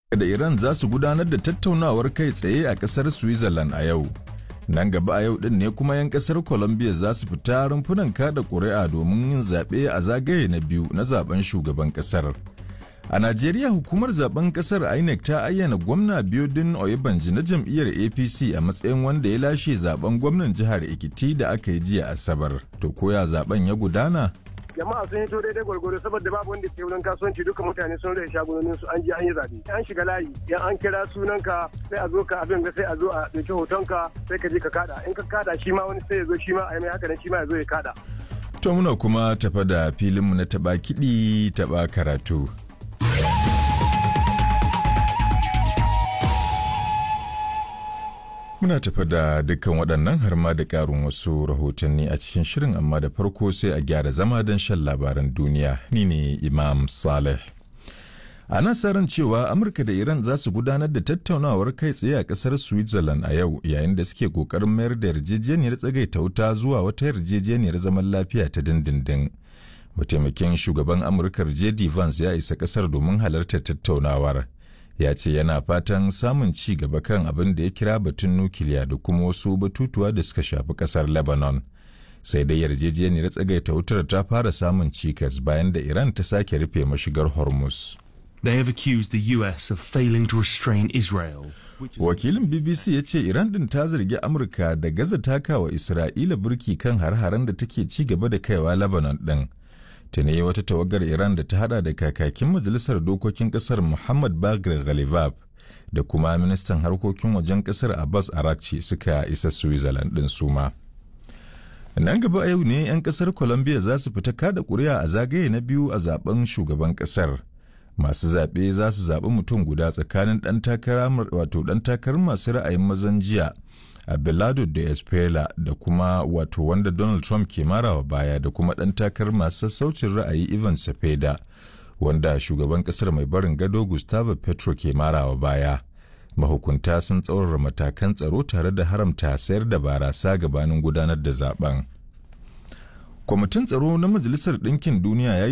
da Iran za su gudanar da tattaunawar kai tsaye a ƙasar Switzerland a yau. Nan gaba a yau ɗin ne kuma 'yan ƙasar Colombia za su fita rumfunan kada ƙuri'a domin yin zaɓe a zagaye na biyu na zaben shugaban ƙasar. A Najeriya hukumar zaben ƙasar INEC ta ayyana gwamna Biodun Oyebanji na jam'iyyar APC a matsayin wanda ya lashe zaben gwamnan jihar Ekiti da aka yi jiya Asabar. To koya zaben ya gudana? jama'a sun hito daidai gwargwaro saboda babu wanda ke wurin kasuwanci duka mutane sun rage shagunonin su an je an yi zabe an shiga layi yan an kira sunanka sai a zo ka abin ga sai a zo a dauki hotonka sai ka je ka kada in ka kada shi ma wani sai ya zo shi ma a yi mai haka nan shi ma ya zo ya kada To muna kuma tafa da filinmu na taba kiɗi taba karatu. Muna tafa da dukkan waɗannan har ma da ƙarin wasu rahotanni a cikin shirin amma da farko sai a gyara zama don shan labaran duniya. Ni ne Imam Saleh. Ana sa ran cewa Amurka da Iran za su gudanar da tattaunawar kai tsaye a ƙasar Switzerland a yau yayin da suke ƙoƙarin mayar da yarjejeniyar tsagaita wuta zuwa wata yarjejeniyar zaman lafiya ta dindindin. Mataimakin shugaban Amurkar J.D. Vance ya isa ƙasar domin halartar tattaunawar. ya ce yana fatan samun ci gaba kan abin da ya kira batun nukiliya da kuma wasu batutuwa da suka shafi kasar lebanon sai dai yarjejeniyar tsagaita wutar ta fara samun cikas bayan da iran ta sake rufe mashigar hormuz They have accused the US of failing to restrain Israel. wakilin bbc ya ce iran din ta zargi amurka da gaza takawa isra'ila burki kan har-haren da take ci gaba da kaiwa lebanon din tuni wata tawagar Iran da ta hada da kakakin majalisar dokokin kasar Muhammad Bagir Ghalibab da kuma ministan harkokin wajen kasar Abbas Arakci suka isa Switzerland din suma. Nan gaba a yau ne 'yan kasar Colombia za su fita kada kuri'a a zagaye na biyu a zaben shugaban kasar. Masu zaɓe za su zaɓi mutum guda tsakanin ɗan takara wato ɗan takarar masu ra'ayin mazan jiya Abelardo de Espela da kuma wato wanda Donald Trump ke marawa baya da kuma ɗan takar masu sassaucin ra'ayi Ivan Cepeda wanda shugaban ƙasar mai barin gado Gustavo Petro ke marawa baya. Mahukunta sun tsaurara matakan tsaro tare da haramta sayar da barasa gabanin gudanar da zaben. Kwamitin tsaro na Majalisar Ɗinkin Duniya ya